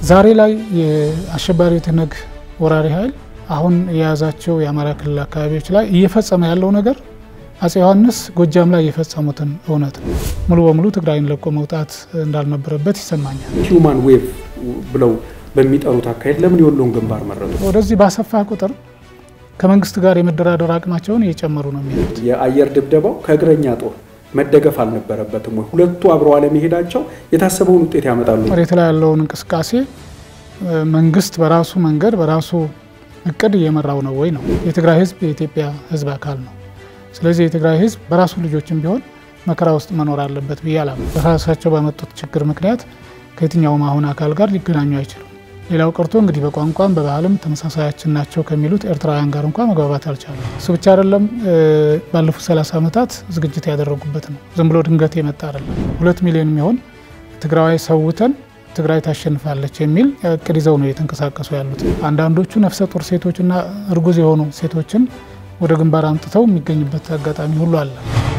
ዛሬ ላይ የአሸባሪው ትነግ ወራሪ ኃይል አሁን የያዛቸው የአማራ ክልል አካባቢዎች ላይ እየፈጸመ ያለው ነገር አጼ ዮሐንስ ጎጃም ላይ የፈጸሙትን እውነት ነው። ሙሉ በሙሉ ትግራይን ለቆ መውጣት እንዳልነበረበት ይሰማኛል። ሂውማን ዌቭ ብለው በሚጠሩት አካሄድ ለምን የወሎን ግንባር መረጡ? ወደዚህ ባሰፋ ቁጥር ከመንግስት ጋር የመደራደር አቅማቸውን እየጨመሩ ነው የሚሄዱት። የአየር ድብደባው ከእግረኛ ጦር መደገፍ አልነበረበትም ወይ? ሁለቱ አብረው አለመሄዳቸው የታሰበውን ውጤት ያመጣሉ? መሬት ላይ ያለውን እንቅስቃሴ መንግስት በራሱ መንገድ በራሱ እቅድ እየመራው ነው ወይ ነው። የትግራይ ህዝብ የኢትዮጵያ ህዝብ አካል ነው። ስለዚህ የትግራይ ህዝብ በራሱ ልጆችም ቢሆን መከራ ውስጥ መኖር አለበት ብዬ አላምንም። በራሳቸው ባመጡት ችግር ምክንያት ከየትኛውም አሁን አካል ጋር ሊገናኙ አይችሉም። ሌላው ቀርቶ እንግዲህ በቋንቋም በባህልም ተመሳሳያችን ናቸው ከሚሉት ኤርትራውያን ጋር እንኳ መግባባት አልቻሉ። እሱ ብቻ አይደለም፣ ባለፉት 30 ዓመታት ዝግጅት ያደረጉበት ነው። ዝም ብሎ ድንገት የመጣ አይደለም። ሁለት ሚሊዮን የሚሆን ትግራዋይ ሰውተን ትግራይ ታሸንፋለች የሚል እቅድ ይዘው ነው የተንቀሳቀሱ ያሉት። አንዳንዶቹ ነፍሰ ጡር ሴቶችና እርጉዝ የሆኑ ሴቶችን ወደ ግንባር አምጥተው የሚገኙበት አጋጣሚ ሁሉ አለ።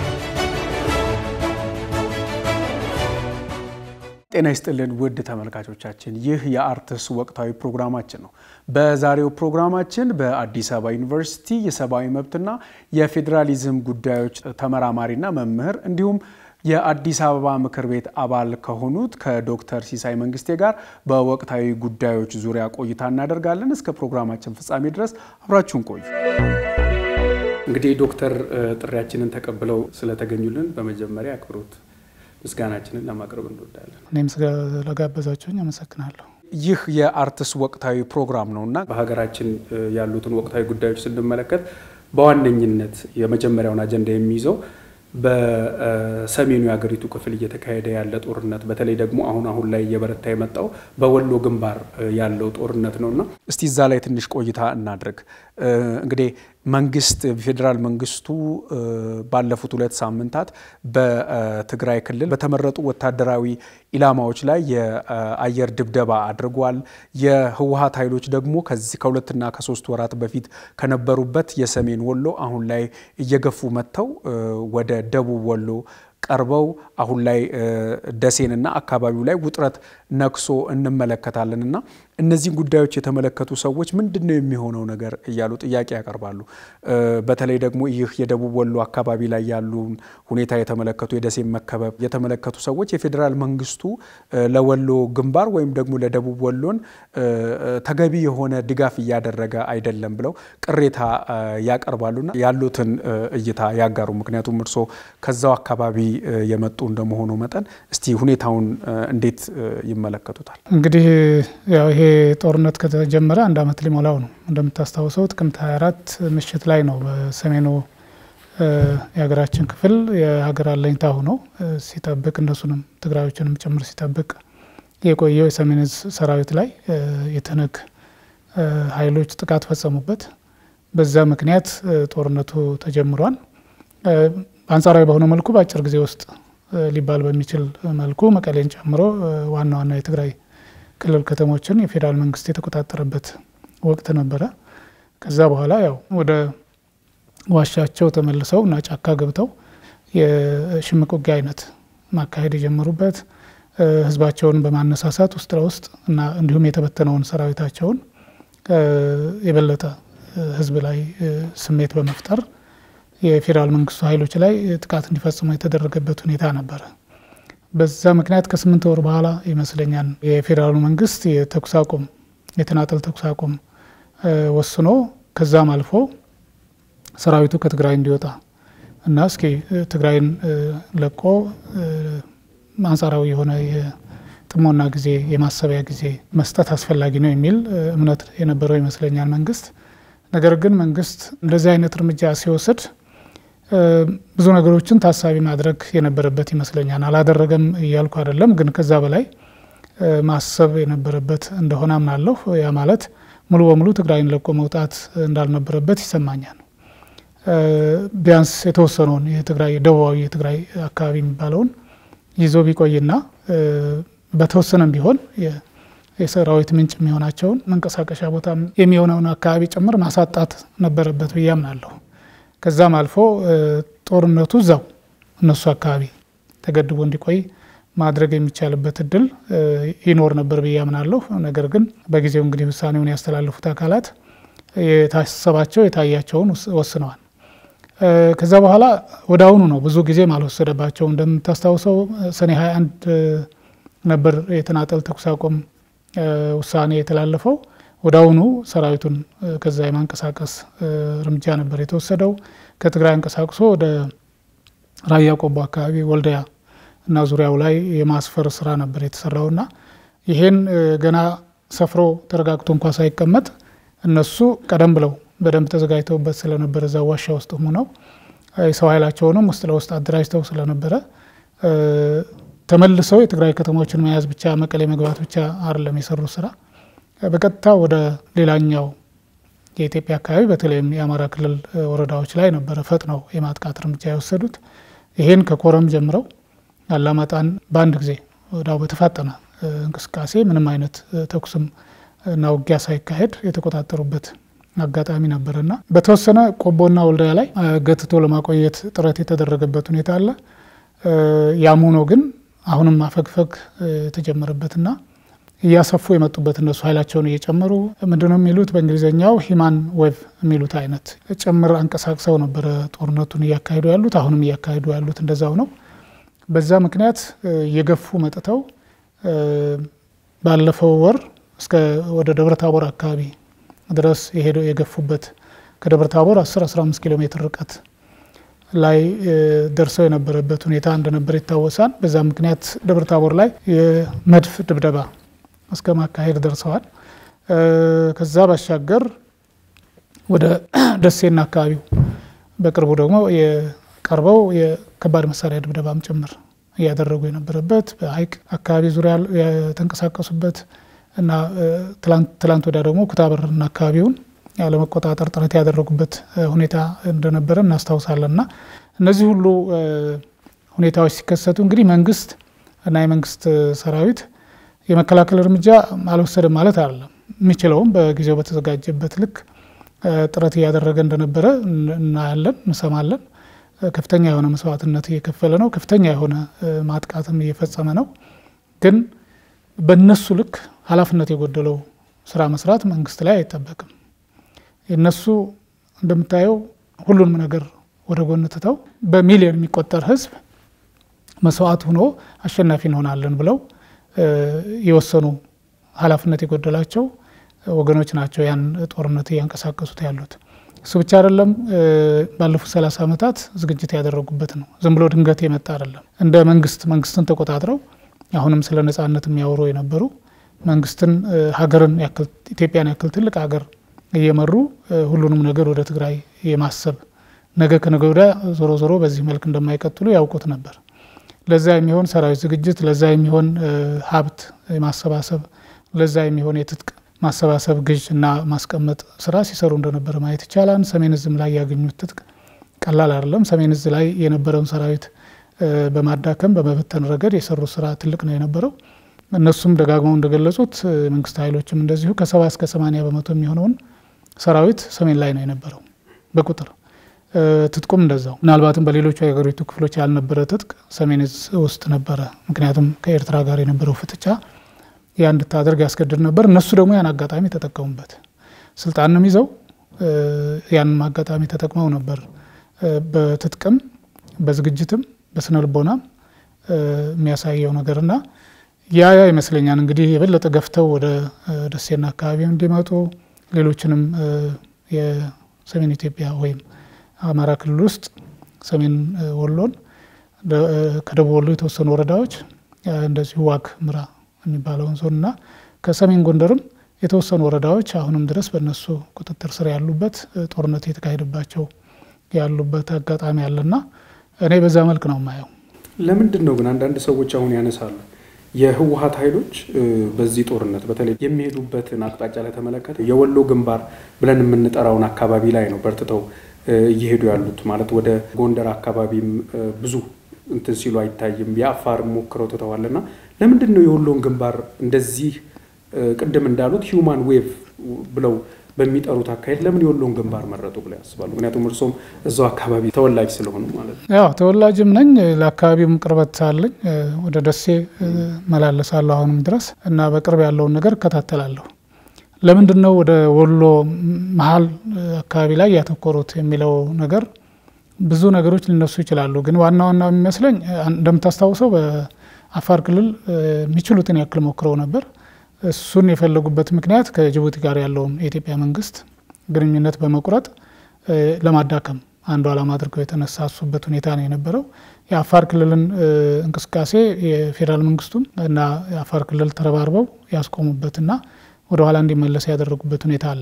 ጤና ይስጥልን ውድ ተመልካቾቻችን፣ ይህ የአርትስ ወቅታዊ ፕሮግራማችን ነው። በዛሬው ፕሮግራማችን በአዲስ አበባ ዩኒቨርሲቲ የሰብአዊ መብትና የፌዴራሊዝም ጉዳዮች ተመራማሪና መምህር እንዲሁም የአዲስ አበባ ምክር ቤት አባል ከሆኑት ከዶክተር ሲሳይ መንግስቴ ጋር በወቅታዊ ጉዳዮች ዙሪያ ቆይታ እናደርጋለን። እስከ ፕሮግራማችን ፍጻሜ ድረስ አብራችሁን ቆዩ። እንግዲህ ዶክተር ጥሪያችንን ተቀብለው ስለተገኙልን በመጀመሪያ አክብሮት ምስጋናችንን ለማቅረብ እንወዳለን። እኔም ስለጋበዛችሁኝ አመሰግናለሁ። ይህ የአርትስ ወቅታዊ ፕሮግራም ነው እና በሀገራችን ያሉትን ወቅታዊ ጉዳዮች ስንመለከት በዋነኝነት የመጀመሪያውን አጀንዳ የሚይዘው በሰሜኑ የሀገሪቱ ክፍል እየተካሄደ ያለ ጦርነት በተለይ ደግሞ አሁን አሁን ላይ እየበረታ የመጣው በወሎ ግንባር ያለው ጦርነት ነው እና እስቲ እዛ ላይ ትንሽ ቆይታ እናድርግ። እንግዲህ መንግስት ፌዴራል መንግስቱ ባለፉት ሁለት ሳምንታት በትግራይ ክልል በተመረጡ ወታደራዊ ኢላማዎች ላይ የአየር ድብደባ አድርጓል። የህወሀት ኃይሎች ደግሞ ከዚህ ከሁለትና ከሶስት ወራት በፊት ከነበሩበት የሰሜን ወሎ አሁን ላይ እየገፉ መጥተው ወደ ደቡብ ወሎ ቀርበው አሁን ላይ ደሴንና አካባቢው ላይ ውጥረት ነክሶ እንመለከታለን እና እነዚህን ጉዳዮች የተመለከቱ ሰዎች ምንድን ነው የሚሆነው ነገር እያሉ ጥያቄ ያቀርባሉ። በተለይ ደግሞ ይህ የደቡብ ወሎ አካባቢ ላይ ያሉን ሁኔታ የተመለከቱ የደሴን መከበብ የተመለከቱ ሰዎች የፌዴራል መንግስቱ ለወሎ ግንባር ወይም ደግሞ ለደቡብ ወሎን ተገቢ የሆነ ድጋፍ እያደረገ አይደለም ብለው ቅሬታ ያቀርባሉና ያሉትን እይታ ያጋሩ። ምክንያቱም እርስዎ ከዛው አካባቢ የመጡ እንደመሆኑ መጠን እስቲ ሁኔታውን እንዴት ይመለከቱታል? እንግዲህ ያው ይሄ ጦርነት ከተጀመረ አንድ ዓመት ሊሞላው ነው። እንደምታስታውሰው ጥቅምት 24 ምሽት ላይ ነው በሰሜኑ የሀገራችን ክፍል የሀገር አለኝታ ሆኖ ሲጠብቅ እነሱንም ትግራዮችንም ጭምር ሲጠብቅ የቆየው የሰሜን ዕዝ ሰራዊት ላይ የተነግ ኃይሎች ጥቃት ፈጸሙበት። በዛ ምክንያት ጦርነቱ ተጀምሯል። አንጻራዊ በሆነ መልኩ በአጭር ጊዜ ውስጥ ሊባል በሚችል መልኩ መቀሌን ጨምሮ ዋና ዋና የትግራይ ክልል ከተሞችን የፌዴራል መንግስት የተቆጣጠረበት ወቅት ነበረ። ከዛ በኋላ ያው ወደ ዋሻቸው ተመልሰው እና ጫካ ገብተው የሽምቅ ውጊያ አይነት ማካሄድ የጀመሩበት ህዝባቸውን በማነሳሳት ውስጥ ለውስጥ እና እንዲሁም የተበተነውን ሰራዊታቸውን የበለጠ ህዝብ ላይ ስሜት በመፍጠር የፌዴራል መንግስቱ ኃይሎች ላይ ጥቃት እንዲፈጽሙ የተደረገበት ሁኔታ ነበረ። በዛ ምክንያት ከስምንት ወር በኋላ ይመስለኛል የፌዴራሉ መንግስት የተኩስ አቁም የተናጠል ተኩስ አቁም ወስኖ ከዛም አልፎ ሰራዊቱ ከትግራይ እንዲወጣ እና እስኪ ትግራይን ለቆ አንጻራዊ የሆነ የጥሞና ጊዜ የማሰቢያ ጊዜ መስጠት አስፈላጊ ነው የሚል እምነት የነበረው ይመስለኛል መንግስት። ነገር ግን መንግስት እንደዚህ አይነት እርምጃ ሲወስድ ብዙ ነገሮችን ታሳቢ ማድረግ የነበረበት ይመስለኛል። አላደረገም እያልኩ አይደለም፣ ግን ከዛ በላይ ማሰብ የነበረበት እንደሆነ አምናለሁ። ያ ማለት ሙሉ በሙሉ ትግራይን ለቆ መውጣት እንዳልነበረበት ይሰማኛል። ቢያንስ የተወሰነውን የትግራይ ደቡባዊ የትግራይ አካባቢ የሚባለውን ይዞ ቢቆይና በተወሰነም ቢሆን የሰራዊት ምንጭ የሚሆናቸውን መንቀሳቀሻ ቦታ የሚሆነውን አካባቢ ጭምር ማሳጣት ነበረበት ብዬ አምናለሁ። ከዛም አልፎ ጦርነቱ እዛው እነሱ አካባቢ ተገድቦ እንዲቆይ ማድረግ የሚቻልበት እድል ይኖር ነበር ብዬ አምናለሁ። ነገር ግን በጊዜው እንግዲህ ውሳኔውን ያስተላለፉት አካላት የታሰባቸው የታያቸውን ወስነዋል። ከዛ በኋላ ወደ አሁኑ ነው ብዙ ጊዜም አልወሰደባቸውም። እንደምታስታውሰው ሰኔ 21 ነበር የተናጠል ተኩስ አቁም ውሳኔ የተላለፈው። ወደ አሁኑ ሰራዊቱን ከዛ የማንቀሳቀስ እርምጃ ነበር የተወሰደው። ከትግራይ አንቀሳቅሶ ወደ ራያ ቆቦ አካባቢ ወልዲያ እና ዙሪያው ላይ የማስፈር ስራ ነበር የተሰራውና ይሄን ገና ሰፍሮ ተረጋግቶ እንኳ ሳይቀመጥ እነሱ ቀደም ብለው በደንብ ተዘጋጅተውበት ስለነበረ እዛ ዋሻ ውስጥ ሆነው የሰው ኃይላቸውንም ውስጥ ለውስጥ አደራጅተው ስለነበረ ተመልሰው የትግራይ ከተሞችን መያዝ ብቻ መቀሌ መግባት ብቻ አይደለም የሰሩት ስራ በቀጥታ ወደ ሌላኛው የኢትዮጵያ አካባቢ በተለይም የአማራ ክልል ወረዳዎች ላይ ነበረ ፈጥነው የማጥቃት እርምጃ የወሰዱት። ይሄን ከኮረም ጀምረው አላማጣን በአንድ ጊዜ ወዳው በተፋጠነ እንቅስቃሴ ምንም አይነት ተኩስም እና ውጊያ ሳይካሄድ የተቆጣጠሩበት አጋጣሚ ነበርና በተወሰነ ቆቦና ወልዲያ ላይ ገትቶ ለማቆየት ጥረት የተደረገበት ሁኔታ አለ። ያም ሆኖ ግን አሁንም ማፈግፈግ የተጀመረበትና እያሰፉ የመጡበት እነሱ ኃይላቸውን እየጨመሩ ምንድነው የሚሉት በእንግሊዝኛው ሂማን ዌቭ የሚሉት አይነት ጭምር አንቀሳቅሰው ነበረ ጦርነቱን እያካሄዱ ያሉት። አሁንም እያካሄዱ ያሉት እንደዛው ነው። በዛ ምክንያት እየገፉ መጥተው ባለፈው ወር እስከ ወደ ደብረ ታቦር አካባቢ ድረስ የሄደው የገፉበት ከደብረ ታቦር 10 15 ኪሎ ሜትር ርቀት ላይ ደርሰው የነበረበት ሁኔታ እንደነበር ይታወሳል። በዛ ምክንያት ደብረ ታቦር ላይ የመድፍ ድብደባ እስከ ማካሄድ ደርሰዋል። ከዛ ባሻገር ወደ ደሴና አካባቢው በቅርቡ ደግሞ የቀርበው የከባድ መሳሪያ ድብደባም ጭምር እያደረጉ የነበረበት በሀይቅ አካባቢ ዙሪያ የተንቀሳቀሱበት እና ትላንት ወዲያ ደግሞ ኩታበርና አካባቢውን ለመቆጣጠር ጥረት ያደረጉበት ሁኔታ እንደነበረ እናስታውሳለን። እና እነዚህ ሁሉ ሁኔታዎች ሲከሰቱ እንግዲህ መንግስት እና የመንግስት ሰራዊት የመከላከል እርምጃ አልወሰደም ማለት አይደለም። የሚችለውም በጊዜው በተዘጋጀበት ልክ ጥረት እያደረገ እንደነበረ እናያለን፣ እንሰማለን። ከፍተኛ የሆነ መስዋዕትነት እየከፈለ ነው። ከፍተኛ የሆነ ማጥቃትም እየፈጸመ ነው። ግን በእነሱ ልክ ኃላፊነት የጎደለው ስራ መስራት መንግስት ላይ አይጠበቅም። የእነሱ እንደምታየው ሁሉንም ነገር ወደ ጎን ትተው በሚሊዮን የሚቆጠር ህዝብ መስዋዕት ሆኖ አሸናፊ እንሆናለን ብለው የወሰኑ ኃላፊነት የጎደላቸው ወገኖች ናቸው ያን ጦርነት እያንቀሳቀሱት ያሉት። እሱ ብቻ አይደለም። ባለፉት ሰላሳ ዓመታት ዝግጅት ያደረጉበት ነው። ዝም ብሎ ድንገት የመጣ አይደለም። እንደ መንግስት መንግስትን ተቆጣጥረው አሁንም ስለ ነጻነት የሚያወሩ የነበሩ መንግስትን ሀገርን ያክል ኢትዮጵያን ያክል ትልቅ ሀገር እየመሩ ሁሉንም ነገር ወደ ትግራይ የማሰብ ነገ ከነገ ወዲያ ዞሮ ዞሮ በዚህ መልክ እንደማይቀጥሉ ያውቁት ነበር። ለዛ የሚሆን ሰራዊት ዝግጅት፣ ለዛ የሚሆን ሀብት ማሰባሰብ፣ ለዛ የሚሆን የትጥቅ ማሰባሰብ ግዥ እና ማስቀመጥ ስራ ሲሰሩ እንደነበረ ማየት ይቻላል። ሰሜን እዝም ላይ ያገኙት ትጥቅ ቀላል አይደለም። ሰሜን እዝ ላይ የነበረውን ሰራዊት በማዳከም በመበተን ረገድ የሰሩት ስራ ትልቅ ነው የነበረው። እነሱም ደጋግመው እንደገለጹት መንግስት ኃይሎችም እንደዚሁ ከሰባ እስከ ሰማኒያ በመቶ የሚሆነውን ሰራዊት ሰሜን ላይ ነው የነበረው በቁጥር ትጥቁም እንደዛው። ምናልባትም በሌሎቹ የሀገሪቱ ክፍሎች ያልነበረ ትጥቅ ሰሜን እዝ ውስጥ ነበረ። ምክንያቱም ከኤርትራ ጋር የነበረው ፍጥጫ ያ እንድታደርግ ያስገድድ ነበር። እነሱ ደግሞ ያን አጋጣሚ ተጠቀሙበት። ስልጣንም ይዘው ያንም አጋጣሚ ተጠቅመው ነበር በትጥቅም በዝግጅትም በስነ ልቦናም የሚያሳየው ነገርና ያ ያ ይመስለኛል እንግዲህ የበለጠ ገፍተው ወደ ደሴና አካባቢ እንዲመጡ ሌሎችንም የሰሜን ኢትዮጵያ ወይም አማራ ክልል ውስጥ ሰሜን ወሎን ከደቡብ ወሎ የተወሰኑ ወረዳዎች እንደዚሁ ዋግ ምራ የሚባለውን ዞን እና ከሰሜን ጎንደርም የተወሰኑ ወረዳዎች አሁንም ድረስ በእነሱ ቁጥጥር ስር ያሉበት ጦርነት የተካሄደባቸው ያሉበት አጋጣሚ አለና እኔ በዛ መልክ ነው የማየው። ለምንድን ነው ግን አንዳንድ ሰዎች አሁን ያነሳሉ የህወሀት ኃይሎች በዚህ ጦርነት በተለይ የሚሄዱበትን አቅጣጫ ላይ ተመለከተ የወሎ ግንባር ብለን የምንጠራውን አካባቢ ላይ ነው በርትተው እየሄዱ ያሉት ማለት ወደ ጎንደር አካባቢም ብዙ እንትን ሲሉ አይታይም። የአፋር ሞክረው ትተዋልና ለምንድን ነው የወሎን ግንባር እንደዚህ ቅድም እንዳሉት ሂውማን ዌቭ ብለው በሚጠሩት አካሄድ ለምን የወሎን ግንባር መረጡ ብለው ያስባሉ? ምክንያቱም እርሶም እዛው አካባቢ ተወላጅ ስለሆኑ ማለት ነው። ያው ተወላጅም ነኝ፣ ለአካባቢውም ቅርበት አለኝ። ወደ ደሴ መላለሳለሁ አሁንም ድረስ እና በቅርብ ያለውን ነገር እከታተላለሁ። ለምንድን ነው ወደ ወሎ መሀል አካባቢ ላይ ያተኮሩት የሚለው ነገር ብዙ ነገሮች ሊነሱ ይችላሉ። ግን ዋና ዋና የሚመስለኝ እንደምታስታውሰው በአፋር ክልል የሚችሉትን ያክል ሞክረው ነበር። እሱን የፈለጉበት ምክንያት ከጅቡቲ ጋር ያለውን የኢትዮጵያ መንግስት ግንኙነት በመቁረጥ ለማዳከም አንዱ ዓላማ አድርገው የተነሳሱበት ሁኔታ ነው የነበረው። የአፋር ክልልን እንቅስቃሴ የፌዴራል መንግስቱም እና የአፋር ክልል ተረባርበው ያስቆሙበትና ወደ ኋላ እንዲመለስ ያደረጉበት ሁኔታ አለ።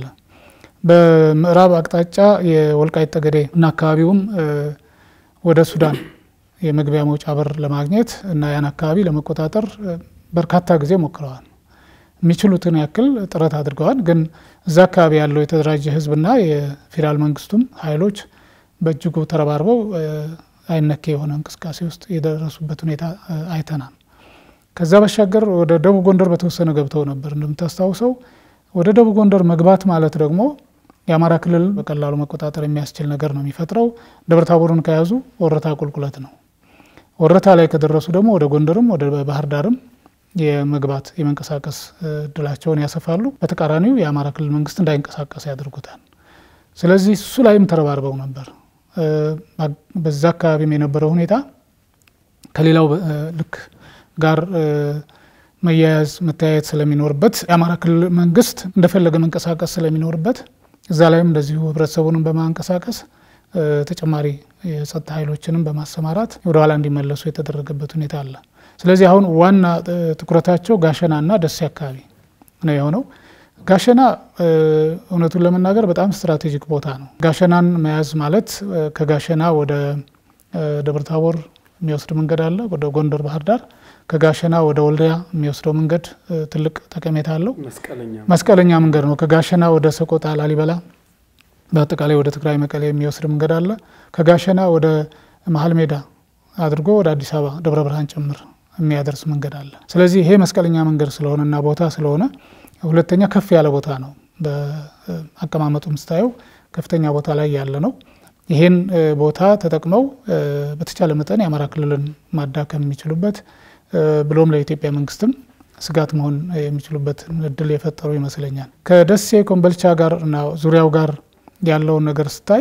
በምዕራብ አቅጣጫ የወልቃይት ጠገዴ እና አካባቢውም ወደ ሱዳን የመግቢያ መውጫ በር ለማግኘት እና ያን አካባቢ ለመቆጣጠር በርካታ ጊዜ ሞክረዋል። የሚችሉትን ያክል ጥረት አድርገዋል። ግን እዛ አካባቢ ያለው የተደራጀ ህዝብና የፌዴራል መንግስቱም ኃይሎች በእጅጉ ተረባርበው አይነኬ የሆነ እንቅስቃሴ ውስጥ የደረሱበት ሁኔታ አይተናል። ከዛ ባሻገር ወደ ደቡብ ጎንደር በተወሰነ ገብተው ነበር። እንደምታስታውሰው ወደ ደቡብ ጎንደር መግባት ማለት ደግሞ የአማራ ክልል በቀላሉ መቆጣጠር የሚያስችል ነገር ነው የሚፈጥረው። ደብረታቦርን ከያዙ ወረታ ቁልቁለት ነው። ወረታ ላይ ከደረሱ ደግሞ ወደ ጎንደርም ወደ ባህር ዳርም የመግባት የመንቀሳቀስ እድላቸውን ያሰፋሉ። በተቃራኒው የአማራ ክልል መንግስት እንዳይንቀሳቀስ ያደርጉታል። ስለዚህ እሱ ላይም ተረባርበው ነበር። በዛ አካባቢም የነበረው ሁኔታ ከሌላው ልክ ጋር መያያዝ መተያየት ስለሚኖርበት የአማራ ክልል መንግስት እንደፈለገ መንቀሳቀስ ስለሚኖርበት እዛ ላይም እንደዚሁ ህብረተሰቡንም በማንቀሳቀስ ተጨማሪ የጸጥታ ኃይሎችንም በማሰማራት ወደ ኋላ እንዲመለሱ የተደረገበት ሁኔታ አለ። ስለዚህ አሁን ዋና ትኩረታቸው ጋሸናና ደሴ አካባቢ ነው የሆነው። ጋሸና እውነቱን ለመናገር በጣም ስትራቴጂክ ቦታ ነው። ጋሸናን መያዝ ማለት ከጋሸና ወደ ደብረታቦር የሚወስድ መንገድ አለ፣ ወደ ጎንደር ባህር ዳር። ከጋሸና ወደ ወልዲያ የሚወስደው መንገድ ትልቅ ጠቀሜታ አለው። መስቀለኛ መንገድ ነው። ከጋሸና ወደ ሰቆጣ፣ ላሊበላ፣ በአጠቃላይ ወደ ትግራይ መቀሌ የሚወስድ መንገድ አለ። ከጋሸና ወደ መሀል ሜዳ አድርጎ ወደ አዲስ አበባ ደብረ ብርሃን ጭምር የሚያደርስ መንገድ አለ። ስለዚህ ይሄ መስቀለኛ መንገድ ስለሆነና ቦታ ስለሆነ ሁለተኛ ከፍ ያለ ቦታ ነው። በአቀማመጡም ስታየው ከፍተኛ ቦታ ላይ ያለ ነው። ይሄን ቦታ ተጠቅመው በተቻለ መጠን የአማራ ክልልን ማዳከም የሚችሉበት ብሎም ለኢትዮጵያ መንግስትም ስጋት መሆን የሚችሉበት እድል የፈጠሩ ይመስለኛል። ከደሴ ኮምበልቻ ጋር እና ዙሪያው ጋር ያለውን ነገር ስታይ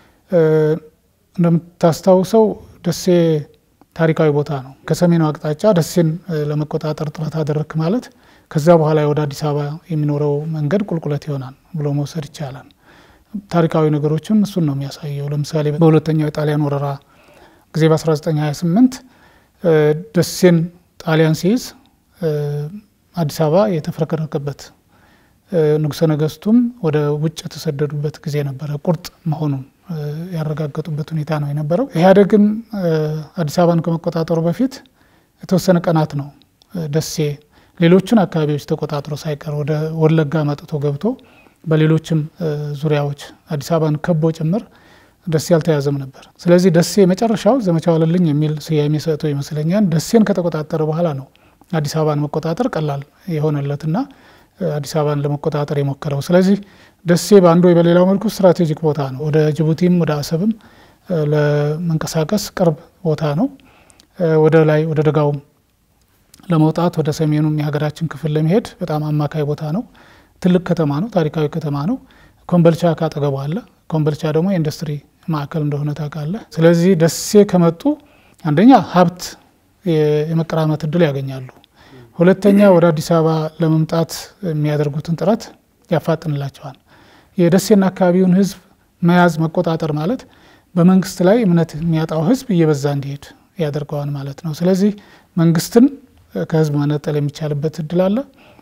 እንደምታስታውሰው ደሴ ታሪካዊ ቦታ ነው። ከሰሜኑ አቅጣጫ ደሴን ለመቆጣጠር ጥረት አደረክ ማለት ከዛ በኋላ ወደ አዲስ አበባ የሚኖረው መንገድ ቁልቁለት ይሆናል ብሎ መውሰድ ይቻላል። ታሪካዊ ነገሮችም እሱን ነው የሚያሳየው። ለምሳሌ በሁለተኛው የጣሊያን ወረራ ጊዜ በ1928 ደሴን ጣሊያን ሲይዝ አዲስ አበባ የተፍረከረከበት ንጉሠ ነገስቱም ወደ ውጭ የተሰደዱበት ጊዜ ነበረ። ቁርጥ መሆኑን ያረጋገጡበት ሁኔታ ነው የነበረው። ኢህአዴግም አዲስ አበባን ከመቆጣጠሩ በፊት የተወሰነ ቀናት ነው ደሴ ሌሎችን አካባቢዎች ተቆጣጥሮ ሳይቀር ወደ ወለጋ መጥቶ ገብቶ በሌሎችም ዙሪያዎች አዲስ አበባን ከቦ ጭምር ደሴ አልተያዘም ነበር። ስለዚህ ደሴ መጨረሻው ዘመቻ ዋለልኝ የሚል ስያሜ ሰጥቶ ይመስለኛል ደሴን ከተቆጣጠረ በኋላ ነው አዲስ አበባን መቆጣጠር ቀላል የሆነለትና አዲስ አበባን ለመቆጣጠር የሞከረው። ስለዚህ ደሴ በአንዱ ወይ በሌላው መልኩ ስትራቴጂክ ቦታ ነው። ወደ ጅቡቲም ወደ አሰብም ለመንቀሳቀስ ቅርብ ቦታ ነው። ወደ ላይ ወደ ደጋውም ለመውጣት ወደ ሰሜኑም የሀገራችን ክፍል ለመሄድ በጣም አማካይ ቦታ ነው። ትልቅ ከተማ ነው። ታሪካዊ ከተማ ነው። ኮምበልቻ ካጠገቡ አለ። ኮምበልቻ ደግሞ የኢንዱስትሪ ማዕከል እንደሆነ ታውቃለህ። ስለዚህ ደሴ ከመጡ አንደኛ ሀብት የመቀራመት እድል ያገኛሉ። ሁለተኛ ወደ አዲስ አበባ ለመምጣት የሚያደርጉትን ጥረት ያፋጥንላቸዋል። የደሴና አካባቢውን ሕዝብ መያዝ መቆጣጠር ማለት በመንግስት ላይ እምነት የሚያጣው ሕዝብ እየበዛ እንዲሄድ ያደርገዋል ማለት ነው። ስለዚህ መንግስትን ከህዝብ መነጠል የሚቻልበት እድል አለ።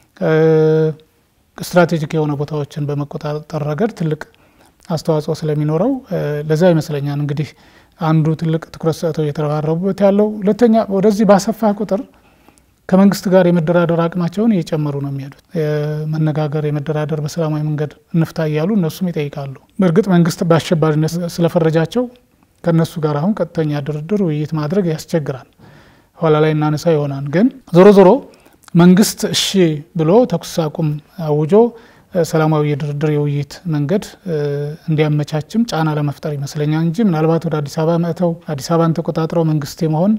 ስትራቴጂክ የሆነ ቦታዎችን በመቆጣጠር ረገድ ትልቅ አስተዋጽኦ ስለሚኖረው ለዛ ይመስለኛል እንግዲህ አንዱ ትልቅ ትኩረት ሰጥተው እየተረባረቡበት ያለው። ሁለተኛ ወደዚህ ባሰፋ ቁጥር ከመንግስት ጋር የመደራደር አቅማቸውን እየጨመሩ ነው የሚሄዱት። የመነጋገር የመደራደር በሰላማዊ መንገድ እንፍታ እያሉ እነሱም ይጠይቃሉ። በእርግጥ መንግስት በአሸባሪነት ስለፈረጃቸው ከእነሱ ጋር አሁን ቀጥተኛ ድርድር፣ ውይይት ማድረግ ያስቸግራል። ኋላ ላይ እናነሳ ይሆናል። ግን ዞሮ ዞሮ መንግስት እሺ ብሎ ተኩስ አቁም አውጆ ሰላማዊ የድርድር የውይይት መንገድ እንዲያመቻችም ጫና ለመፍጠር ይመስለኛል እንጂ ምናልባት ወደ አዲስ አበባ መጥተው አዲስ አበባን ተቆጣጥረው መንግስት የመሆን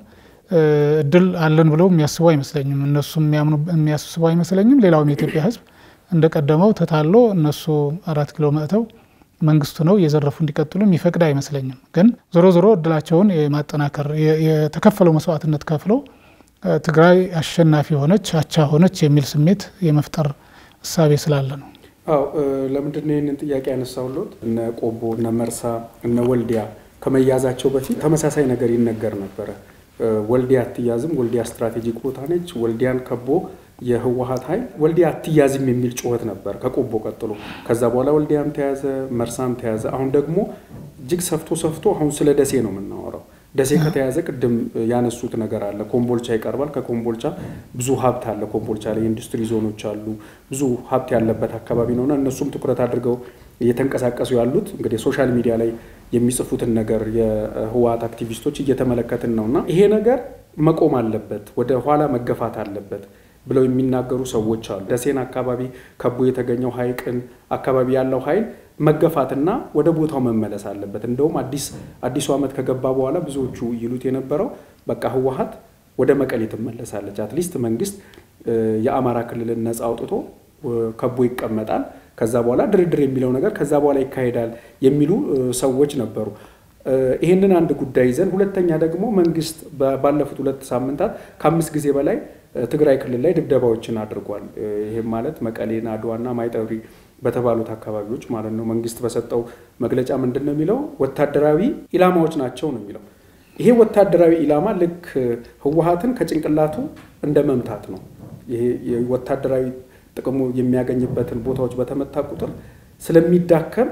እድል አለን ብለው የሚያስቡ አይመስለኝም። እነሱ የሚያስቡ አይመስለኝም። ሌላውም የኢትዮጵያ ሕዝብ እንደቀደመው ተታሎ እነሱ አራት ኪሎ መጥተው መንግስቱ ነው እየዘረፉ እንዲቀጥሉ የሚፈቅድ አይመስለኝም። ግን ዞሮ ዞሮ እድላቸውን የማጠናከር የተከፈለው መስዋዕትነት ከፍለው ትግራይ አሸናፊ ሆነች፣ አቻ ሆነች የሚል ስሜት የመፍጠር እሳቤ ስላለ ነው። አዎ ለምንድን ነው ይህንን ጥያቄ ያነሳሁልዎት? እነ ቆቦ፣ እነ መርሳ፣ እነ ወልዲያ ከመያዛቸው በፊት ተመሳሳይ ነገር ይነገር ነበረ። ወልዲያ አትያዝም፣ ወልዲያ ስትራቴጂክ ቦታ ነች፣ ወልዲያን ከቦ የህወሀት ኃይል ወልዲያ አትያዝም የሚል ጩኸት ነበር ከቆቦ ቀጥሎ። ከዛ በኋላ ወልዲያም ተያዘ፣ መርሳም ተያዘ። አሁን ደግሞ እጅግ ሰፍቶ ሰፍቶ አሁን ስለ ደሴ ነው የምናወራው። ደሴ ከተያዘ ቅድም ያነሱት ነገር አለ። ኮምቦልቻ ይቀርባል። ከኮምቦልቻ ብዙ ሀብት አለ። ኮምቦልቻ ላይ ኢንዱስትሪ ዞኖች አሉ። ብዙ ሀብት ያለበት አካባቢ ነውና እነሱም ትኩረት አድርገው እየተንቀሳቀሱ ያሉት እንግዲህ ሶሻል ሚዲያ ላይ የሚጽፉትን ነገር የህወሀት አክቲቪስቶች እየተመለከትን ነውና ይሄ ነገር መቆም አለበት፣ ወደ ኋላ መገፋት አለበት ብለው የሚናገሩ ሰዎች አሉ። ደሴን አካባቢ ከቦ የተገኘው ሀይቅን አካባቢ ያለው ኃይል መገፋትና ወደ ቦታው መመለስ አለበት። እንደውም አዲስ አዲሱ ዓመት ከገባ በኋላ ብዙዎቹ ይሉት የነበረው በቃ ህወሀት ወደ መቀሌ ትመለሳለች፣ አትሊስት መንግስት የአማራ ክልልን ነጻ አውጥቶ ከቦ ይቀመጣል፣ ከዛ በኋላ ድርድር የሚለው ነገር ከዛ በኋላ ይካሄዳል የሚሉ ሰዎች ነበሩ። ይህንን አንድ ጉዳይ ይዘን፣ ሁለተኛ ደግሞ መንግስት ባለፉት ሁለት ሳምንታት ከአምስት ጊዜ በላይ ትግራይ ክልል ላይ ድብደባዎችን አድርጓል። ይህም ማለት መቀሌን፣ አድዋና ማይጠብሪ በተባሉት አካባቢዎች ማለት ነው። መንግስት በሰጠው መግለጫ ምንድን ነው የሚለው? ወታደራዊ ኢላማዎች ናቸው ነው የሚለው። ይሄ ወታደራዊ ኢላማ ልክ ህወሀትን ከጭንቅላቱ እንደ መምታት ነው። ይሄ ወታደራዊ ጥቅሙ የሚያገኝበትን ቦታዎች በተመታ ቁጥር ስለሚዳከም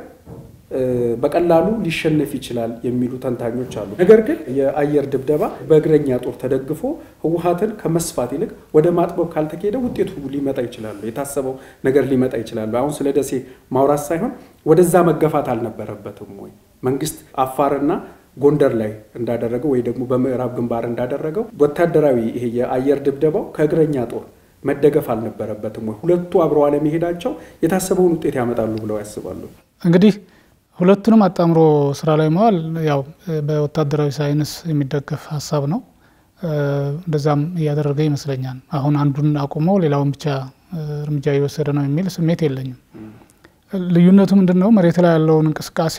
በቀላሉ ሊሸነፍ ይችላል የሚሉ ተንታኞች አሉ። ነገር ግን የአየር ድብደባ በእግረኛ ጦር ተደግፎ ህወሀትን ከመስፋት ይልቅ ወደ ማጥበብ ካልተካሄደ ውጤቱ ሊመጣ ይችላሉ፣ የታሰበው ነገር ሊመጣ ይችላሉ። አሁን ስለ ደሴ ማውራት ሳይሆን ወደዛ መገፋት አልነበረበትም ወይ? መንግስት አፋርና ጎንደር ላይ እንዳደረገው ወይ ደግሞ በምዕራብ ግንባር እንዳደረገው ወታደራዊ ይሄ የአየር ድብደባው ከእግረኛ ጦር መደገፍ አልነበረበትም ወይ? ሁለቱ አብረው አለመሄዳቸው የታሰበውን ውጤት ያመጣሉ ብለው ያስባሉ? እንግዲህ ሁለቱንም አጣምሮ ስራ ላይ መዋል ያው በወታደራዊ ሳይንስ የሚደገፍ ሀሳብ ነው። እንደዛም እያደረገ ይመስለኛል። አሁን አንዱን አቁሞ ሌላውን ብቻ እርምጃ እየወሰደ ነው የሚል ስሜት የለኝም። ልዩነቱ ምንድን ነው? መሬት ላይ ያለውን እንቅስቃሴ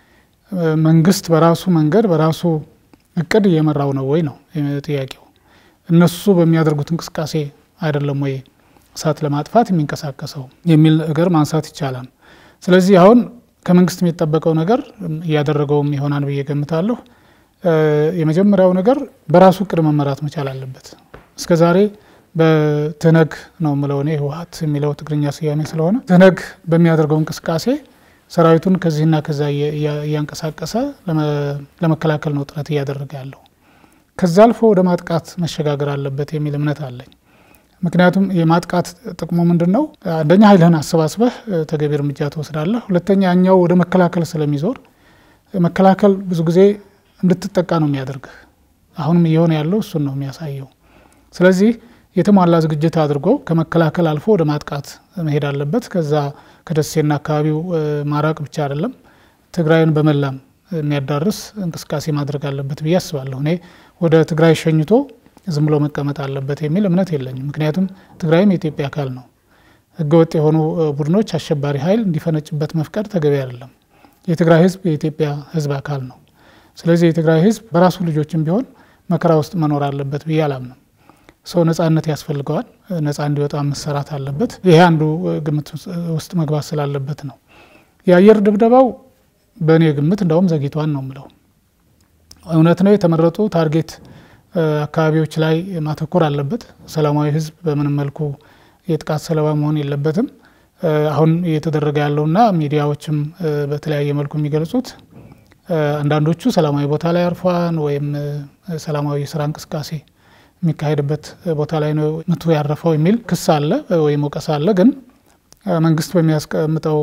መንግስት በራሱ መንገድ በራሱ እቅድ እየመራው ነው ወይ ነው ጥያቄው። እነሱ በሚያደርጉት እንቅስቃሴ አይደለም ወይ እሳት ለማጥፋት የሚንቀሳቀሰው የሚል ነገር ማንሳት ይቻላል። ስለዚህ አሁን ከመንግስት የሚጠበቀው ነገር እያደረገውም ይሆናል ብዬ ገምታለሁ። የመጀመሪያው ነገር በራሱ እቅድ መመራት መቻል አለበት። እስከ ዛሬ በትህነግ ነው ምለው እኔ ህወሀት የሚለው ትግርኛ ስያሜ ስለሆነ ትህነግ በሚያደርገው እንቅስቃሴ ሰራዊቱን ከዚህና ከዛ እያንቀሳቀሰ ለመከላከል ነው ጥረት እያደረገ ያለው። ከዛ አልፎ ወደ ማጥቃት መሸጋገር አለበት የሚል እምነት አለኝ። ምክንያቱም የማጥቃት ጥቅሙ ምንድን ነው? አንደኛ ኃይልህን አሰባስበህ ተገቢ እርምጃ ትወስዳለህ። ሁለተኛ ያኛው ወደ መከላከል ስለሚዞር መከላከል ብዙ ጊዜ እንድትጠቃ ነው የሚያደርግህ። አሁንም እየሆነ ያለው እሱን ነው የሚያሳየው። ስለዚህ የተሟላ ዝግጅት አድርጎ ከመከላከል አልፎ ወደ ማጥቃት መሄድ አለበት። ከዛ ከደሴና አካባቢው ማራቅ ብቻ አይደለም፣ ትግራይን በመላም የሚያዳርስ እንቅስቃሴ ማድረግ አለበት ብዬ አስባለሁ። እኔ ወደ ትግራይ ሸኝቶ ዝም ብሎ መቀመጥ አለበት የሚል እምነት የለኝም። ምክንያቱም ትግራይም የኢትዮጵያ አካል ነው። ህገወጥ የሆኑ ቡድኖች አሸባሪ ኃይል እንዲፈነጭበት መፍቀድ ተገቢ አይደለም። የትግራይ ህዝብ የኢትዮጵያ ህዝብ አካል ነው። ስለዚህ የትግራይ ህዝብ በራሱ ልጆችም ቢሆን መከራ ውስጥ መኖር አለበት ብዬ አላምንም። ሰው ነጻነት ያስፈልገዋል። ነጻ እንዲወጣ መሰራት አለበት። ይሄ አንዱ ግምት ውስጥ መግባት ስላለበት ነው። የአየር ድብደባው በእኔ ግምት እንደውም ዘግይቷን ነው ምለው። እውነት ነው የተመረጡ ታርጌት አካባቢዎች ላይ ማተኮር አለበት። ሰላማዊ ህዝብ በምንም መልኩ የጥቃት ሰለባ መሆን የለበትም። አሁን እየተደረገ ያለውና ሚዲያዎችም በተለያየ መልኩ የሚገልጹት አንዳንዶቹ ሰላማዊ ቦታ ላይ አርፏን ወይም ሰላማዊ የስራ እንቅስቃሴ የሚካሄድበት ቦታ ላይ ነው ምቱ ያረፈው የሚል ክስ አለ ወይም ወቀሳ አለ። ግን መንግስት በሚያስቀምጠው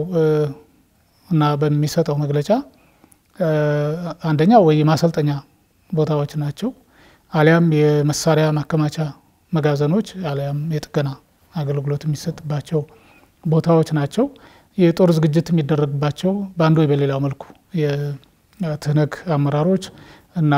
እና በሚሰጠው መግለጫ አንደኛ ወይ የማሰልጠኛ ቦታዎች ናቸው አሊያም የመሳሪያ ማከማቻ መጋዘኖች አሊያም የጥገና አገልግሎት የሚሰጥባቸው ቦታዎች ናቸው። የጦር ዝግጅት የሚደረግባቸው በአንዱ ወይ በሌላው መልኩ የትህነግ አመራሮች እና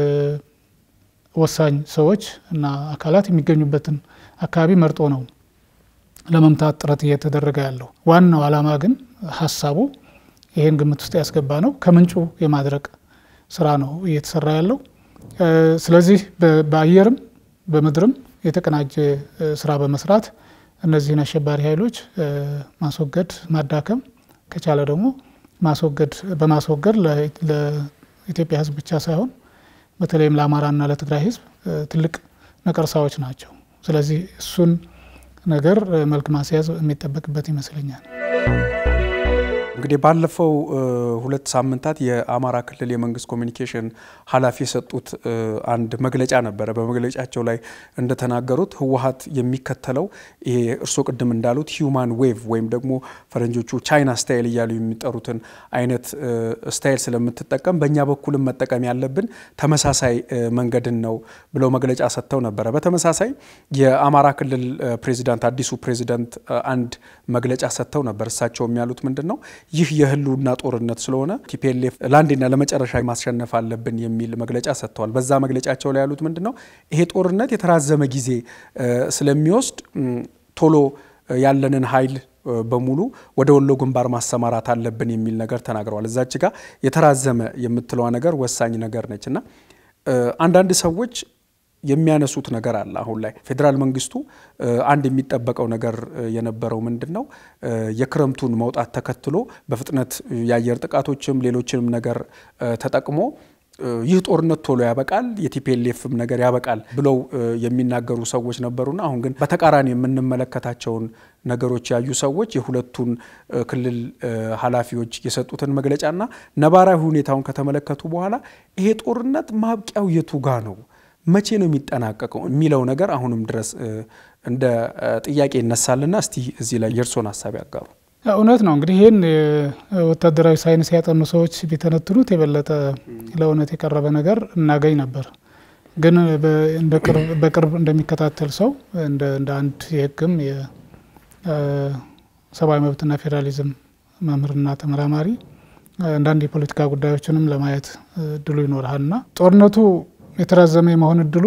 ወሳኝ ሰዎች እና አካላት የሚገኙበትን አካባቢ መርጦ ነው ለመምታት ጥረት እየተደረገ ያለው። ዋናው ዓላማ ግን ሀሳቡ ይህን ግምት ውስጥ ያስገባ ነው። ከምንጩ የማድረቅ ስራ ነው እየተሰራ ያለው። ስለዚህ በአየርም በምድርም የተቀናጀ ስራ በመስራት እነዚህን አሸባሪ ኃይሎች ማስወገድ፣ ማዳከም ከቻለ ደግሞ ማስወገድ በማስወገድ ለኢትዮጵያ ሕዝብ ብቻ ሳይሆን በተለይም ለአማራና ለትግራይ ሕዝብ ትልቅ ነቀርሳዎች ናቸው። ስለዚህ እሱን ነገር መልክ ማስያዝ የሚጠበቅበት ይመስለኛል። እንግዲህ ባለፈው ሁለት ሳምንታት የአማራ ክልል የመንግስት ኮሚኒኬሽን ኃላፊ የሰጡት አንድ መግለጫ ነበረ። በመግለጫቸው ላይ እንደተናገሩት ህወሀት የሚከተለው ይሄ እርስዎ ቅድም እንዳሉት ሂዩማን ዌቭ ወይም ደግሞ ፈረንጆቹ ቻይና ስታይል እያሉ የሚጠሩትን አይነት ስታይል ስለምትጠቀም በእኛ በኩልም መጠቀም ያለብን ተመሳሳይ መንገድን ነው ብለው መግለጫ ሰጥተው ነበረ። በተመሳሳይ የአማራ ክልል ፕሬዚዳንት አዲሱ ፕሬዚዳንት አንድ መግለጫ ሰጥተው ነበር። እሳቸውም ያሉት ምንድን ነው ይህ የህልውና ጦርነት ስለሆነ ቲፒኤልኤፍ ለአንዴና ለመጨረሻ ማስሸነፍ አለብን የሚል መግለጫ ሰጥተዋል። በዛ መግለጫቸው ላይ ያሉት ምንድን ነው ይሄ ጦርነት የተራዘመ ጊዜ ስለሚወስድ ቶሎ ያለንን ኃይል በሙሉ ወደ ወሎ ግንባር ማሰማራት አለብን የሚል ነገር ተናግረዋል። እዛች ጋር የተራዘመ የምትለዋ ነገር ወሳኝ ነገር ነች እና አንዳንድ ሰዎች የሚያነሱት ነገር አለ። አሁን ላይ ፌዴራል መንግስቱ አንድ የሚጠበቀው ነገር የነበረው ምንድን ነው የክረምቱን መውጣት ተከትሎ በፍጥነት የአየር ጥቃቶችም ሌሎችንም ነገር ተጠቅሞ ይህ ጦርነት ቶሎ ያበቃል፣ የቲፒኤልኤፍም ነገር ያበቃል ብለው የሚናገሩ ሰዎች ነበሩና አሁን ግን በተቃራኒ የምንመለከታቸውን ነገሮች ያዩ ሰዎች የሁለቱን ክልል ኃላፊዎች የሰጡትን መግለጫና ነባራዊ ሁኔታውን ከተመለከቱ በኋላ ይሄ ጦርነት ማብቂያው የቱ ጋ ነው መቼ ነው የሚጠናቀቀው የሚለው ነገር አሁንም ድረስ እንደ ጥያቄ ይነሳልና እስቲ እዚህ ላይ የእርሶን ሀሳብ ያጋሩ። እውነት ነው እንግዲህ ይህን ወታደራዊ ሳይንስ ያጠኑ ሰዎች ቢተነትኑት የበለጠ ለእውነት የቀረበ ነገር እናገኝ ነበር። ግን በቅርብ እንደሚከታተል ሰው እንደ አንድ የሕግም የሰብአዊ መብትና ፌዴራሊዝም መምህርና ተመራማሪ አንዳንድ የፖለቲካ ጉዳዮችንም ለማየት እድሉ ይኖርሃልና ጦርነቱ የተራዘመ የመሆን እድሉ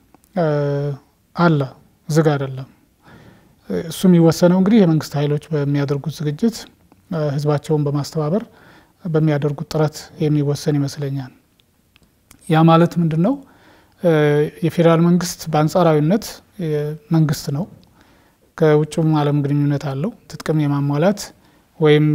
አለ፣ ዝግ አይደለም። እሱ የሚወሰነው እንግዲህ የመንግስት ኃይሎች በሚያደርጉት ዝግጅት ህዝባቸውን በማስተባበር በሚያደርጉት ጥረት የሚወሰን ይመስለኛል። ያ ማለት ምንድን ነው? የፌዴራል መንግስት በአንጻራዊነት መንግስት ነው። ከውጭም ዓለም ግንኙነት አለው። ትጥቅም የማሟላት ወይም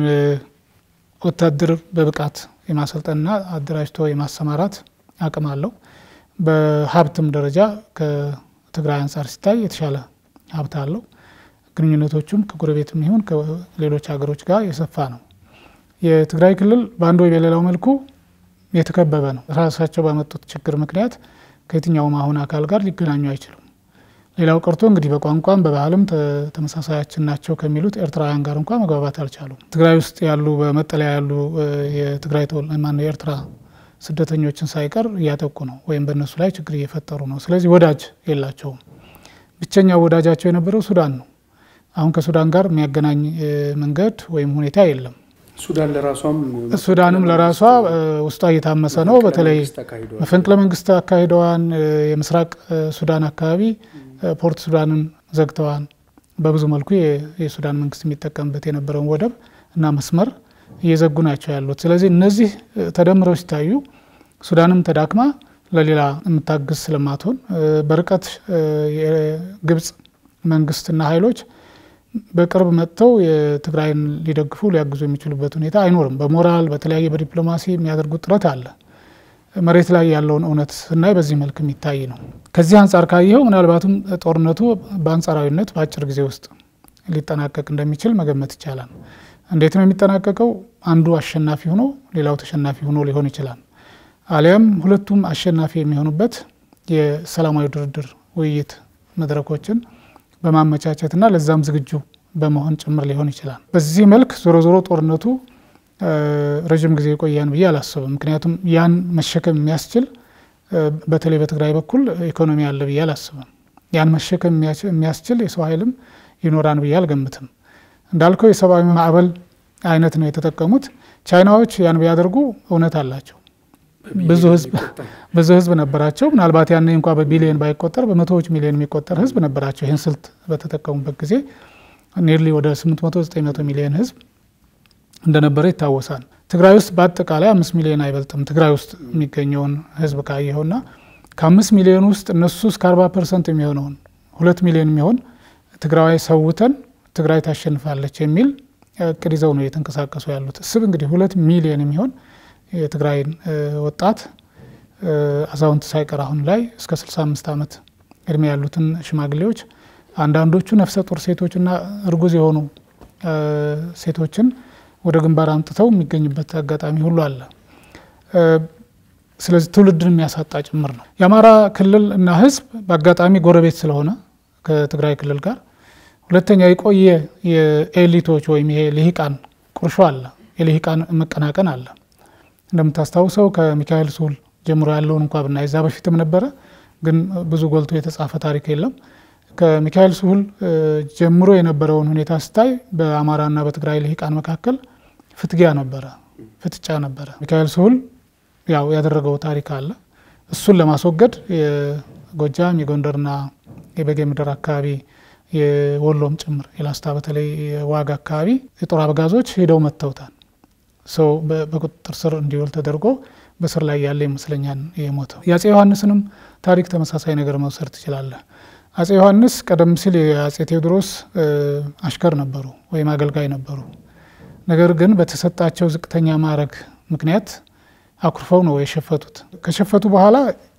ወታደር በብቃት የማሰልጠንና አደራጅቶ የማሰማራት አቅም አለው። በሀብትም ደረጃ ከትግራይ አንጻር ሲታይ የተሻለ ሀብት አለው። ግንኙነቶቹም ከጎረቤትም ይሁን ከሌሎች ሀገሮች ጋር የሰፋ ነው። የትግራይ ክልል በአንድ ወይ በሌላው መልኩ የተከበበ ነው። ራሳቸው ባመጡት ችግር ምክንያት ከየትኛውም አሁን አካል ጋር ሊገናኙ አይችሉም። ሌላው ቀርቶ እንግዲህ በቋንቋም በባህልም ተመሳሳያችን ናቸው ከሚሉት ኤርትራውያን ጋር እንኳ መግባባት አልቻሉም። ትግራይ ውስጥ ያሉ በመጠለያ ያሉ የትግራይ ማነው የኤርትራ ስደተኞችን ሳይቀር እያጠቁ ነው ወይም በእነሱ ላይ ችግር እየፈጠሩ ነው። ስለዚህ ወዳጅ የላቸውም። ብቸኛው ወዳጃቸው የነበረው ሱዳን ነው። አሁን ከሱዳን ጋር የሚያገናኝ መንገድ ወይም ሁኔታ የለም። ሱዳን ለራሷም ሱዳንም ለራሷ ውስጧ እየታመሰ ነው። በተለይ መፈንቅለ መንግስት አካሂደዋን። የምስራቅ ሱዳን አካባቢ ፖርት ሱዳንን ዘግተዋን። በብዙ መልኩ የሱዳን መንግስት የሚጠቀምበት የነበረውን ወደብ እና መስመር እየዘጉ ናቸው ያሉት። ስለዚህ እነዚህ ተደምረው ሲታዩ ሱዳንም ተዳክማ ለሌላ የምታግዝ ስለማትሆን በርቀት የግብጽ መንግስትና ኃይሎች በቅርብ መጥተው የትግራይን ሊደግፉ ሊያግዙ የሚችሉበት ሁኔታ አይኖርም። በሞራል በተለያየ በዲፕሎማሲ የሚያደርጉት ጥረት አለ። መሬት ላይ ያለውን እውነት ስናይ በዚህ መልክ የሚታይ ነው። ከዚህ አንጻር ካየኸው ምናልባትም ጦርነቱ በአንጻራዊነት በአጭር ጊዜ ውስጥ ሊጠናቀቅ እንደሚችል መገመት ይቻላል። እንዴት ነው የሚጠናቀቀው? አንዱ አሸናፊ ሆኖ ሌላው ተሸናፊ ሆኖ ሊሆን ይችላል። አሊያም ሁለቱም አሸናፊ የሚሆኑበት የሰላማዊ ድርድር ውይይት መድረኮችን በማመቻቸትና ለዛም ዝግጁ በመሆን ጭምር ሊሆን ይችላል። በዚህ መልክ ዞሮ ዞሮ ጦርነቱ ረዥም ጊዜ የቆያን ብዬ አላስብም። ምክንያቱም ያን መሸከም የሚያስችል በተለይ በትግራይ በኩል ኢኮኖሚ አለ ብዬ አላስብም። ያን መሸከም የሚያስችል የሰው ኃይልም ይኖራን ብዬ አልገምትም። እንዳልከው የሰብአዊ ማዕበል አይነት ነው የተጠቀሙት። ቻይናዎች ያን ቢያደርጉ እውነት አላቸው። ብዙ ህዝብ ብዙ ህዝብ ነበራቸው። ምናልባት ያኔ እንኳ በቢሊዮን ባይቆጠር በመቶዎች ሚሊዮን የሚቆጠር ህዝብ ነበራቸው። ይህን ስልት በተጠቀሙበት ጊዜ ኒርሊ ወደ 800 900 ሚሊዮን ህዝብ እንደነበረ ይታወሳል። ትግራይ ውስጥ በአጠቃላይ አምስት ሚሊዮን አይበልጥም። ትግራይ ውስጥ የሚገኘውን ህዝብ ካየኸውና ከአምስት ሚሊዮን ውስጥ እነሱ እስከ አርባ ፐርሰንት የሚሆነውን ሁለት ሚሊዮን የሚሆን ትግራዋይ ሰውተን ትግራይ ታሸንፋለች የሚል እቅድ ይዘው ነው እየተንቀሳቀሱ ያሉት። እስብ እንግዲህ ሁለት ሚሊዮን የሚሆን የትግራይን ወጣት አዛውንት ሳይቀር አሁን ላይ እስከ 65 ዓመት እድሜ ያሉትን ሽማግሌዎች አንዳንዶቹ ነፍሰ ጡር ሴቶችና እርጉዝ የሆኑ ሴቶችን ወደ ግንባር አምጥተው የሚገኝበት አጋጣሚ ሁሉ አለ። ስለዚህ ትውልድን የሚያሳጣ ጭምር ነው። የአማራ ክልል እና ህዝብ በአጋጣሚ ጎረቤት ስለሆነ ከትግራይ ክልል ጋር፣ ሁለተኛ የቆየ የኤሊቶች ወይም ይሄ ልሂቃን ቁርሾ አለ፣ የልሂቃን መቀናቀን አለ። እንደምታስታውሰው ከሚካኤል ስሁል ጀምሮ ያለውን እንኳ ብናይ እዛ በፊትም ነበረ፣ ግን ብዙ ጎልቶ የተጻፈ ታሪክ የለም። ከሚካኤል ስሁል ጀምሮ የነበረውን ሁኔታ ስታይ በአማራና በትግራይ ልሂቃን መካከል ፍትጊያ ነበረ፣ ፍጥጫ ነበረ። ሚካኤል ስሁል ያው ያደረገው ታሪክ አለ። እሱን ለማስወገድ የጎጃም የጎንደርና የበጌ ምድር አካባቢ የወሎም ጭምር የላስታ በተለይ የዋግ አካባቢ የጦር አበጋዞች ሄደው መጥተውታል። ሰው በቁጥጥር ስር እንዲውል ተደርጎ በስር ላይ ያለ ይመስለኛል የሞተው። የአጼ ዮሐንስንም ታሪክ ተመሳሳይ ነገር መውሰድ ትችላለህ። አጼ ዮሐንስ ቀደም ሲል የአጼ ቴዎድሮስ አሽከር ነበሩ ወይም አገልጋይ ነበሩ። ነገር ግን በተሰጣቸው ዝቅተኛ ማዕረግ ምክንያት አኩርፈው ነው የሸፈቱት። ከሸፈቱ በኋላ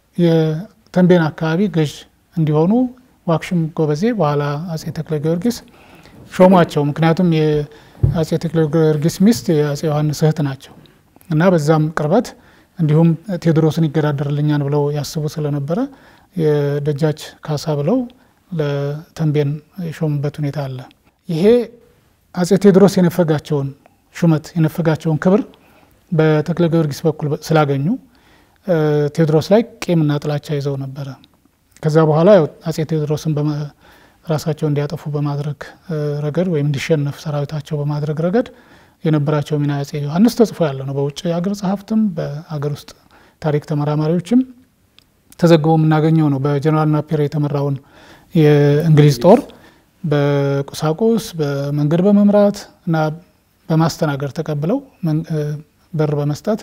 የተንቤን አካባቢ ገዥ እንዲሆኑ ዋክሽም ጎበዜ በኋላ አጼ ተክለ ጊዮርጊስ ሾሟቸው። ምክንያቱም የአጼ ተክለ ጊዮርጊስ ሚስት የአጼ ዮሐንስ እህት ናቸው እና በዛም ቅርበት እንዲሁም ቴዎድሮስን ይገዳደርልኛል ብለው ያስቡ ስለነበረ የደጃች ካሳ ብለው ለተንቤን የሾሙበት ሁኔታ አለ። ይሄ አጼ ቴዎድሮስ የነፈጋቸውን ሹመት የነፈጋቸውን ክብር በተክለ ጊዮርጊስ በኩል ስላገኙ ቴዎድሮስ ላይ ቂምና ጥላቻ ይዘው ነበረ። ከዛ በኋላ አጼ ቴዎድሮስን ራሳቸው እንዲያጠፉ በማድረግ ረገድ ወይም እንዲሸነፍ ሰራዊታቸው በማድረግ ረገድ የነበራቸው ሚና አጼ ዮሐንስ ተጽፎ ያለ ነው። በውጭ አገር ጸሐፍትም በአገር ውስጥ ታሪክ ተመራማሪዎችም ተዘግቦ የምናገኘው ነው። በጀኔራል ናፒር የተመራውን የእንግሊዝ ጦር በቁሳቁስ በመንገድ በመምራት እና በማስተናገድ ተቀብለው በር በመስጠት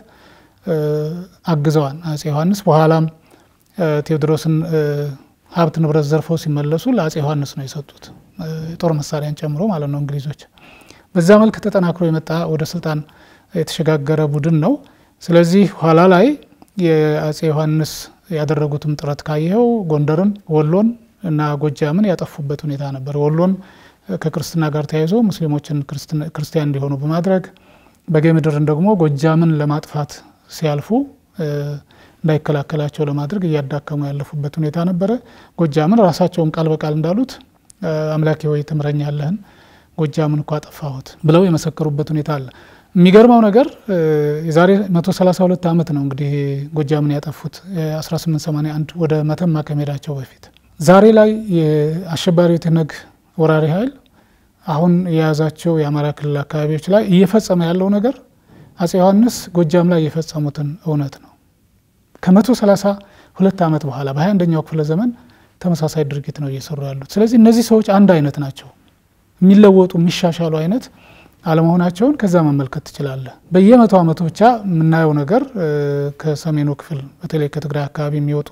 አግዘዋል አጼ ዮሐንስ። በኋላም ቴዎድሮስን ሀብት ንብረት ዘርፈው ሲመለሱ ለአጼ ዮሐንስ ነው የሰጡት፣ የጦር መሳሪያን ጨምሮ ማለት ነው እንግሊዞች። በዛ መልክ ተጠናክሮ የመጣ ወደ ስልጣን የተሸጋገረ ቡድን ነው። ስለዚህ ኋላ ላይ የአጼ ዮሐንስ ያደረጉትም ጥረት ካየኸው ጎንደርን፣ ወሎን እና ጎጃምን ያጠፉበት ሁኔታ ነበር። ወሎን ከክርስትና ጋር ተያይዞ ሙስሊሞችን ክርስቲያን እንዲሆኑ በማድረግ በጌ ምድርን ደግሞ ጎጃምን ለማጥፋት ሲያልፉ እንዳይከላከላቸው ለማድረግ እያዳከሙ ያለፉበት ሁኔታ ነበረ። ጎጃምን ራሳቸውን ቃል በቃል እንዳሉት አምላኬ ሆይ ትምረኛለህን ጎጃምን እኮ አጠፋሁት ብለው የመሰከሩበት ሁኔታ አለ። የሚገርመው ነገር የዛሬ 132 ዓመት ነው እንግዲህ ጎጃምን ያጠፉት 1881 ወደ መተማ ከመሄዳቸው በፊት። ዛሬ ላይ የአሸባሪው ትነግ ወራሪ ኃይል አሁን የያዛቸው የአማራ ክልል አካባቢዎች ላይ እየፈጸመ ያለው ነገር አጼ ዮሐንስ ጎጃም ላይ የፈጸሙትን እውነት ነው። ከመቶ ሰላሳ ሁለት ዓመት በኋላ በሀያ አንደኛው ክፍለ ዘመን ተመሳሳይ ድርጊት ነው እየሰሩ ያሉት። ስለዚህ እነዚህ ሰዎች አንድ አይነት ናቸው። የሚለወጡ የሚሻሻሉ አይነት አለመሆናቸውን ከዛ መመልከት ትችላለህ። በየመቶ ዓመቱ ብቻ የምናየው ነገር ከሰሜኑ ክፍል በተለይ ከትግራይ አካባቢ የሚወጡ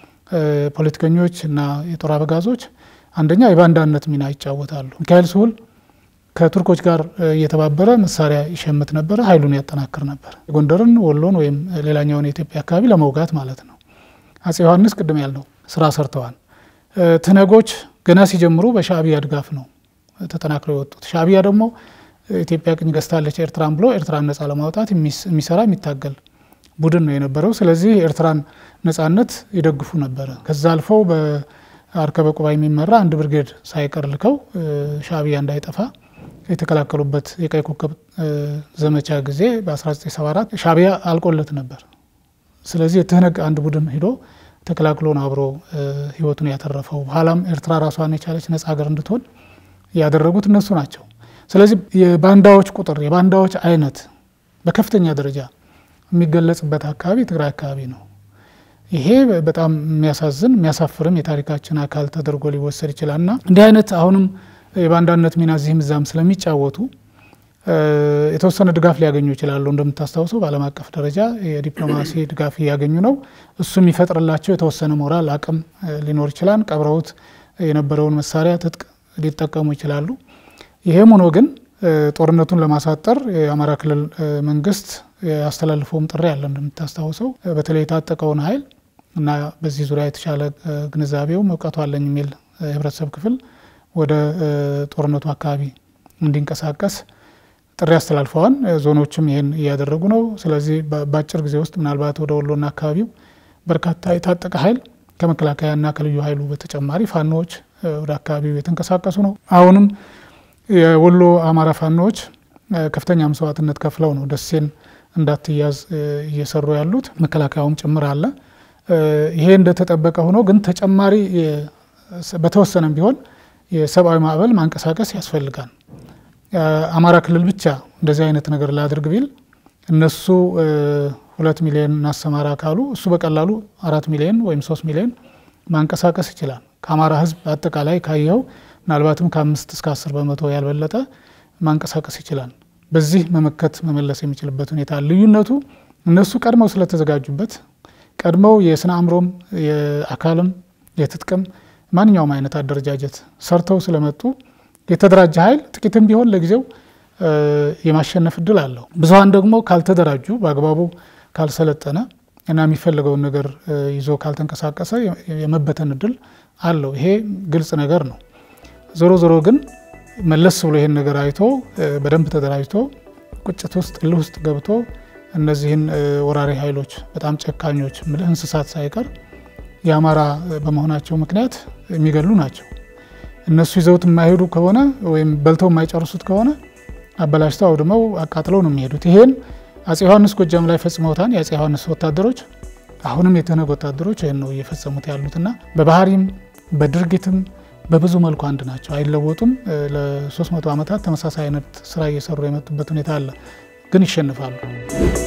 ፖለቲከኞች እና የጦር አበጋዞች አንደኛ የባንዳነት ሚና ይጫወታሉ። ሚካኤል ስሁል ከቱርኮች ጋር እየተባበረ መሳሪያ ይሸምት ነበረ፣ ኃይሉን ያጠናክር ነበር። የጎንደርን፣ ወሎን ወይም ሌላኛውን የኢትዮጵያ አካባቢ ለመውጋት ማለት ነው። አጼ ዮሐንስ ቅድም ያልነው ስራ ሰርተዋል። ትነጎች ገና ሲጀምሩ በሻዕቢያ ድጋፍ ነው ተጠናክረው የወጡት። ሻዕቢያ ደግሞ ኢትዮጵያ ቅኝ ገዝታለች ኤርትራን ብሎ ኤርትራን ነጻ ለማውጣት የሚሰራ የሚታገል ቡድን ነው የነበረው። ስለዚህ የኤርትራን ነጻነት ይደግፉ ነበረ። ከዛ አልፈው በአርከበ ቁባ የሚመራ አንድ ብርጌድ ሳይቀር ልከው ሻዕቢያ እንዳይጠፋ የተከላከሉበት የቀይ ኮከብ ዘመቻ ጊዜ በ1974 ሻዕቢያ አልቆለት ነበር። ስለዚህ የትህነግ አንድ ቡድን ሂዶ ተከላክሎ ነው አብሮ ህይወቱን ያተረፈው። በኋላም ኤርትራ ራሷን የቻለች ነጻ ሀገር እንድትሆን ያደረጉት እነሱ ናቸው። ስለዚህ የባንዳዎች ቁጥር የባንዳዎች አይነት በከፍተኛ ደረጃ የሚገለጽበት አካባቢ ትግራይ አካባቢ ነው። ይሄ በጣም የሚያሳዝን የሚያሳፍርም የታሪካችን አካል ተደርጎ ሊወሰድ ይችላል እና እንዲህ አይነት አሁንም የባንዳነት ሚና እዚህም እዛም ስለሚጫወቱ የተወሰነ ድጋፍ ሊያገኙ ይችላሉ። እንደምታስታውሰው በዓለም አቀፍ ደረጃ የዲፕሎማሲ ድጋፍ እያገኙ ነው። እሱ የሚፈጥርላቸው የተወሰነ ሞራል አቅም ሊኖር ይችላል። ቀብረውት የነበረውን መሳሪያ ትጥቅ ሊጠቀሙ ይችላሉ። ይሄም ሆኖ ግን ጦርነቱን ለማሳጠር የአማራ ክልል መንግስት ያስተላልፈውም ጥሪ አለ። እንደምታስታውሰው በተለይ የታጠቀውን ኃይል እና በዚህ ዙሪያ የተሻለ ግንዛቤውም እውቀቱ አለኝ የሚል የህብረተሰብ ክፍል ወደ ጦርነቱ አካባቢ እንዲንቀሳቀስ ጥሪ አስተላልፈዋል። ዞኖችም ይህን እያደረጉ ነው። ስለዚህ በአጭር ጊዜ ውስጥ ምናልባት ወደ ወሎና አካባቢው በርካታ የታጠቀ ኃይል ከመከላከያና ከልዩ ኃይሉ በተጨማሪ ፋኖዎች ወደ አካባቢው የተንቀሳቀሱ ነው። አሁንም የወሎ አማራ ፋኖዎች ከፍተኛ መስዋዕትነት ከፍለው ነው ደሴን እንዳትያዝ እየሰሩ ያሉት መከላከያውም ጭምር አለ። ይሄ እንደተጠበቀ ሆኖ ግን ተጨማሪ በተወሰነም ቢሆን የሰብአዊ ማዕበል ማንቀሳቀስ ያስፈልጋል። አማራ ክልል ብቻ እንደዚህ አይነት ነገር ላድርግ ቢል እነሱ ሁለት ሚሊዮን እናሰማራ ካሉ እሱ በቀላሉ አራት ሚሊዮን ወይም ሶስት ሚሊዮን ማንቀሳቀስ ይችላል። ከአማራ ሕዝብ አጠቃላይ ካየኸው ምናልባትም ከአምስት እስከ አስር በመቶ ያልበለጠ ማንቀሳቀስ ይችላል። በዚህ መመከት መመለስ የሚችልበት ሁኔታ ልዩነቱ እነሱ ቀድመው ስለተዘጋጁበት ቀድመው የስነ አእምሮም የአካልም የትጥቅም ማንኛውም አይነት አደረጃጀት ሰርተው ስለመጡ የተደራጀ ኃይል ጥቂትም ቢሆን ለጊዜው የማሸነፍ እድል አለው። ብዙሀን ደግሞ ካልተደራጁ በአግባቡ ካልሰለጠነ እና የሚፈልገውን ነገር ይዞ ካልተንቀሳቀሰ የመበተን እድል አለው። ይሄ ግልጽ ነገር ነው። ዞሮ ዞሮ ግን መለስ ብሎ ይሄን ነገር አይቶ በደንብ ተደራጅቶ ቁጭት ውስጥ እልህ ውስጥ ገብቶ እነዚህን ወራሪ ኃይሎች በጣም ጨካኞች ምልህ እንስሳት ሳይቀር የአማራ በመሆናቸው ምክንያት የሚገሉ ናቸው። እነሱ ይዘውት የማይሄዱ ከሆነ ወይም በልተው የማይጨርሱት ከሆነ አበላሽተው አውድመው አቃጥለው ነው የሚሄዱት። ይሄን አጼ ዮሐንስ ጎጃም ላይ ፈጽመውታል። የአጼ ዮሐንስ ወታደሮች አሁንም የተነግ ወታደሮች ይህን ነው እየፈጸሙት ያሉትና በባህሪም በድርጊትም በብዙ መልኩ አንድ ናቸው፣ አይለወጡም። ለ300 ዓመታት ተመሳሳይ አይነት ስራ እየሰሩ የመጡበት ሁኔታ አለ፣ ግን ይሸንፋሉ።